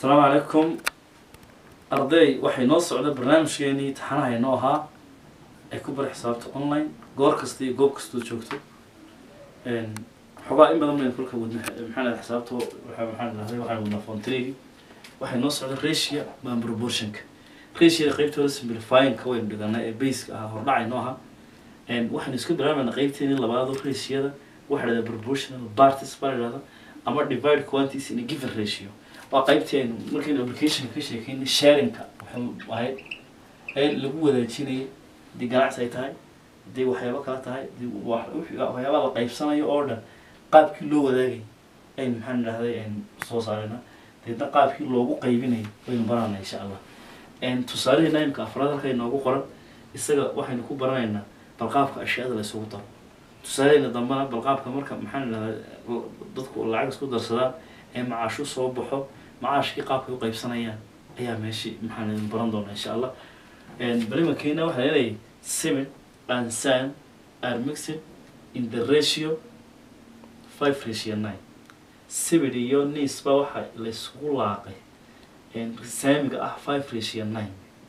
asalaamu calaykum arday waxay noo socda barnaamijkeenii taxanaha inoo ahaa ay ku bari xisaabta online goor kasta iyo goob kastoo joogto xogaa in badan baynu kolka wadna maxaa dhahay xisaabta waxa maxaa dhahday waxaan wadnaa fontregi waxay noo socda ratio baan proportionka ratioda qeybtooda simplifyingka waynu dhiganay ee baseka ahaa hordhacay noo ahaa waxaynu iska bilaabayna qeybteeni labaado ratioda waxa dhahda proportional parties baa la dhahda ama divide quantities in a given ratio waa qaybtii aynu markaynu applicationka ka sheekeynay sharingka waxay ahayd ee lagu wadaajinayay haddii ganacsi ay tahay haddii waxyaabo kala tahay haddii wax- wixii- waxyaaba la qaybsanayo oo dhan qaabkii loo wadaagay aynu maxaan idhahday aynu soo saarayna deedna qaabkii loogu qaybinayo waynu baranayna insha allah tusaalaheena imika afraad halka inoogu qoran isaga waxaynu ku baranaynaa bal qaabka ashyaada la isugu daro tusaalaheena dambena bal qaabka marka maxaan idhahday dadku lacag isku darsadaan ee macaashu soo baxo macaashkii qaabkay u qaybsanayaan ayaa meeshii maxaan idin baran doonaa insha allah balimakeena waxaa leedahay seven and san are mixed in the ratio five ratio nine seven iyo nis ba waxa la isugu laaqay saamiga ah five ratio nine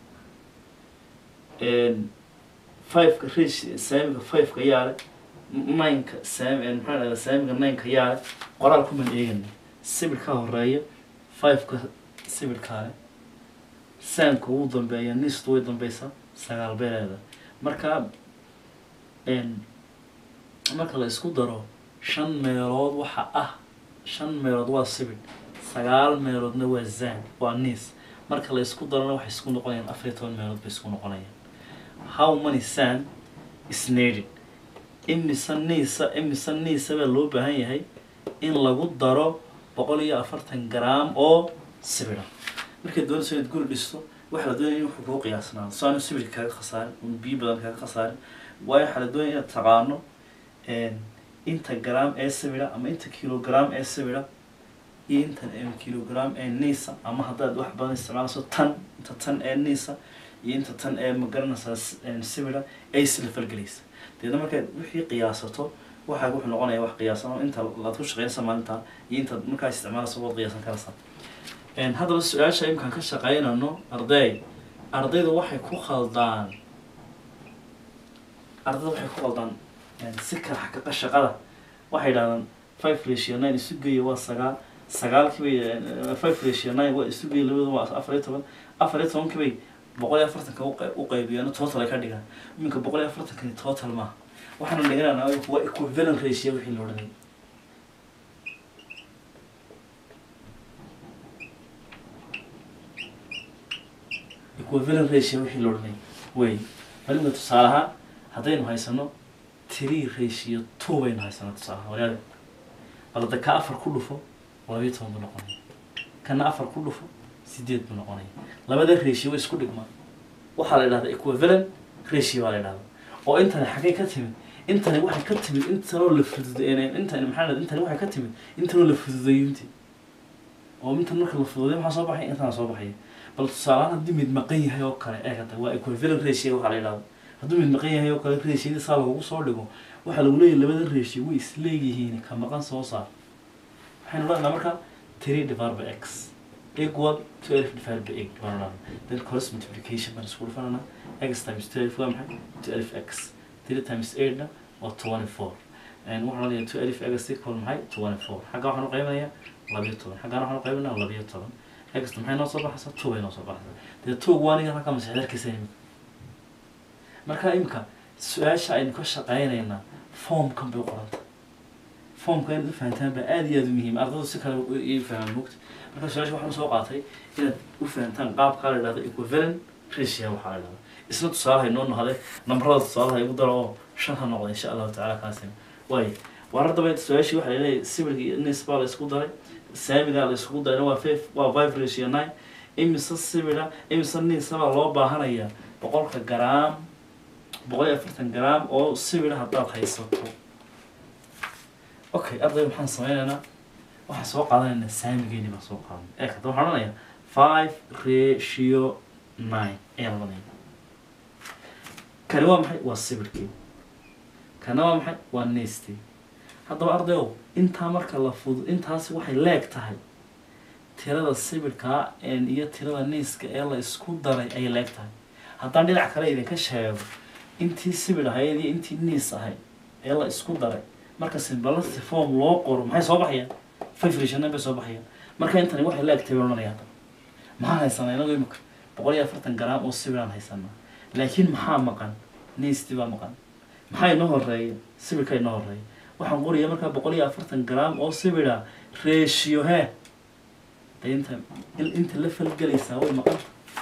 fiveka ratio saamiga fiveka yaale nineka saami maxaa dhahda saamiga nineka yaale qoraal kuman eegana sibir ka horeeya fiveka sibir kaale saamka ugu dambeeya nistu way dambeysaa sagaal beeleeda marka marka la isku daro shan meelood waxa ah shan meelood waa sibir sagaal meeloodna waa zan waa nis marka la isku darona waxay isku noqonayaan afar iyo toban meelood bay isku noqonayaan how many san is needed imisa niisa imisa niisa baa loo baahan yahay in lagu daro boqol iyo afartan gram oo sibira markaad doonayso inaad guri dhisto waxaa la doonaya in wuxuu kuu qiyaasnaado so aanu sibirka kaaga khasaarin un biyo badan kaaga khasaarin waayo waxaa la doonaya inaad taqaano inta gram ee sibira ama inta kilogram ee sibira iyo intan ee kilogram ee nisa ama haddaad wax badan isticmaalayso tan inta tan ee nisa iyo inta tan ee magaranaysaa sibira ay isla falgelaysa deedna markaad wixii qiyaasato waxaa wuxuu noqonaya wax qiyaasan oo inta laad ku shaqeynaysa maalinta iyo inta markaa isticmaalaysa waad qiyaasan karaysaa haddaba su-aasha imkaan ka shaqeynano arday ardaydu waxay ku khaldaan ardayda waxay ku khaldaan si kala xaqiiqa shaqada waxay yidhahdaan five ratio nine isu geeya waa sagaal sagaalkii bay five ratio nine waa isu geeya labada waa afar iyo toban afar iyo tobankii bay boqol iyo afartanka u qey- u qaybiyaan total ay ka dhigaan iminka boqol iyo afartankani total maaha waxaana dhiganana waa equivalent ratio wixii la odhanay equivalent ratio wixii la odhanay wey malimka tusaale ahaan haddaynu haysano three ratio two baynu haysanaa tusaale ahaan walaal balada ka afar ku dhufo labayo toban buu noqonaya kana afar ku dhufo sideed buu noqonaya labada ratio way isku dhigmaan waxaa la idhahdaa equivalent ratio baa la idhahdaa oo intani xaggay ka timid intani waxay ka timid intanoo la fududeyn intani maxaa la intani waxay ka timid intanoo la fududeeyo intii oo intan marka la fududeeyo maxaa soo baxay intana soo baxaya bal tusaalehaan haddii mid maqan yahay oo kale ee hata waa equivalent ratio waxaa la idhahdaa hadduu mid maqan yahay oo kale ratioda saa lagugu soo dhigo waxaa lagu leeyahay labada ratio way isleegyihiin ka maqan soo saar waxaynu odhanaa marka three divided by x equal twelve divided by eight baan odhanaa then cross multiplication baan isku dhufananaa x times twelve waa maxay twelve x three times eight na waa twenty four waxaan odhanayaa twelve x equal maxay twenty four xagga waxaan u qaybinayaa labiyo toban xaggana waxaan u qaybinayaa labiyo toban x maxay noo soo baxaysaa two bay noo soo baxaysaa dee two waaniga halkaa masixdarkiisa imika marka imika su-aasha aynu ka shaqeynaynaa formkan bay u qoranta formka inaad u fahantaan baa aada iyo aada u muhiim ardaydu si kale i fahmaan mugta marka su-aasha waxaan usoo qaatay inaad u fahantaan qaabkaa la idhahdo equivalent ratio waxaa la idhahdo isna tusaalaha inoo nohday nambarada tusaalaha igu daro oo shan ha noqda insha allahu tacala kaasina waayo waar haddaba su-aashii waxaa laleeyahay sibirka iyo nis baa la isku daray saamigaa la iskugu darayna waa five waa five ratio nine imise sibira imise nisa baa loo baahanayaa boqolka garaam boqol iyo afartan garaam oo sibira haddaad haysato okay arday maxaan sameynaynaa waxaan soo qaadanaynaa saamigeeni baan soo qaadanay ee hadda waxaan odhanayaa five ratio nine ayaan odhanaya kani waa maxay waa sibirkii kana waa maxay waa nesty haddaba ardayow intaa marka la fudud intaasi waxay leeg tahay tirada sibidhkaa iyo tirada niiska ee la isku daray ayay leeg tahay haddaan dhinac kale idinka sheego intii sibidh ahayd iyo intii niis ahayd ee la isku daray marka simbalasi form loo qoro maxay soo baxayaan five rationa bay soo baxayaan marka intani waxay leeg tahay baan odhanaya hadda maxaan haysanaa inagu imika boqol iyo afartan garaam oo sibidhaan haysanaa laakiin maxaa maqan niisti baa maqan maxaa inoo horeeya sibidhka inoo horeeya waxaan qoraya markaa boqol iyo afartan garaam oo sibidha ratio hee de inta inta la falgelaysaa way maqan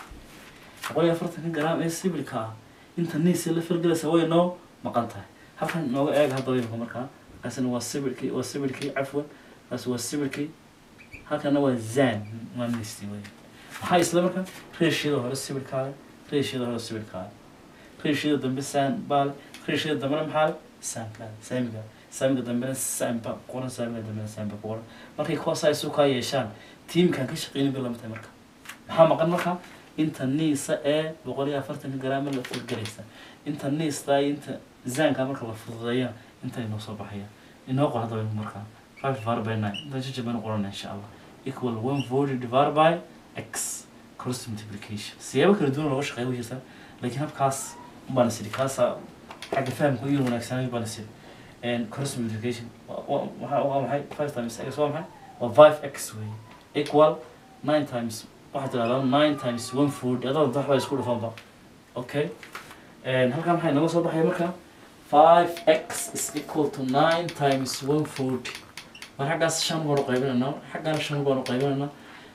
boqol iyo afartanka garaam ee sibidhka ah inta niisa la falgelaysaa way noo maqan tahay halkan nooga eega haddaba imika markaa kaasina waa sibidhkii waa sibidhkii cafwan kaas waa sibidhkii halkana waa zan waa niisti wey maxaa isla markaa ratioda hore sibidhkaale ratioda hore sibidhkaale ratioda dambe san baale ratioda dambena maxaa le sankaale saamiga saamiga dambena samba qoran saamiga dambena samba ku qoran markay kuwaas ay isu kaa yeeshaan tiimkan ka shaqeynin bay lamatahay marka maxaa maqan marka inta niisa ee boqol iyo afartanka garaama la fulgelaysa inta niista iyo inta zanka marka la fududeeya inta inoo soo baxaya inoo qor haddaba markaa five divided by nine inta jajab baynu qorana insha allah equal one forty divided by x cross multiplication siyaabo kala duwan looga shaqeeya wajirta laakiin habkaas baan isiri kaasa xagga fahamka iyo wanaagsanay baan isiri cross multiplication waa waa maxay five times x waa maxay waa five x wey equal nine times waxaad tidhahdaa nine times one forty adada wax baa isku dhufanba okay halkaa maxay naga soo baxaya marka five x is equal to nine times one forty mar xaggaas shan baanu qaybinaynaa xaggaana shan baanu qaybinaynaa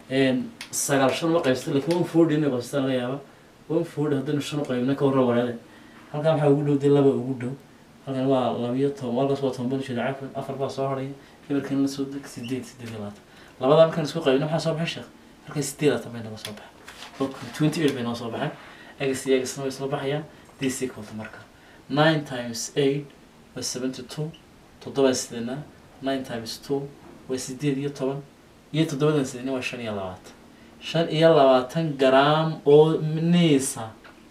sagaal shan ma qaybsata lakin one forty inay qaybsataan laga yaaba one forty haddaynu shan u qaybina ka warra wanaade halkaa maxaa ugu dhow dee laba ugu dhow halkan waa labiyo toban halkaas waa toban jeeda cafan afar baa soo harhaya eberkan la soo deg sideed sideed iyo labaatan labadaa markaan isku qaybina maxaa soo baxay sheekh halkan sideed labaatan bay naga soo baxay twenty eight bay noo soo baxay egas iyo egasna way soo baxayaan this equal to marka nine times eight waa seventy two toddoba sideedna nine times two waa sideed iyo toban iyo toddobadan sideedna waa shan iyo labaatan shan iyo labaatan garaam oo niisa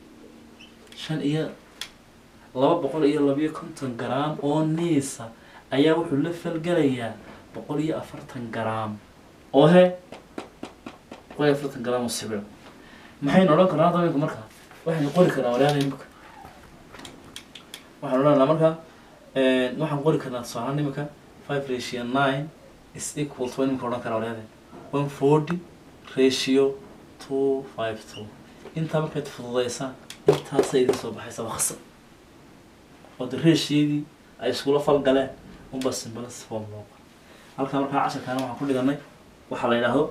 shan iyo laba boqol iyo labiyo konton garaam oo niisa ayaa wuxuu la falgelayaa boqol iyo afartan garaam oo he boqol iyo afartan garaam oo sibir maxaynu odhan karnaa hadda imika markaa waxaynu qori karnaa waryaada imika waxaan odhanaa marka waxaan qori karnaa tusaalahaan imika five ratio nine is equal to imika odhan karaa waryaade one forty ratio two five two intaa markayd fududeysaan intaasay idin soo baxaysa waksa oo de reesheedii ay iskula falgaleen unba simbalas form loo qoro halkaa markaa casharkaana waxaan ku dhiganay waxaa la yidhaahdo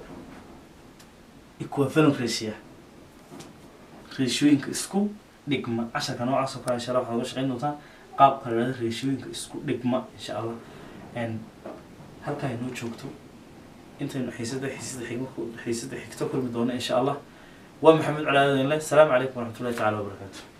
equivalent ratio reeshooyinka isku dhigma casharka noocaas oo kale insha allah waxaad uga shaqeyn doontaa qaabka la yidhahdo reeshooyinka isku dhigma insha allah halkaa inoo joogto intaynu xiisada xiisada xigma xiisada xigto kulmi doono insha allah waa maxamed cali aadan le asalaamu calaykum waraxmatullahi tacala wabarakaatu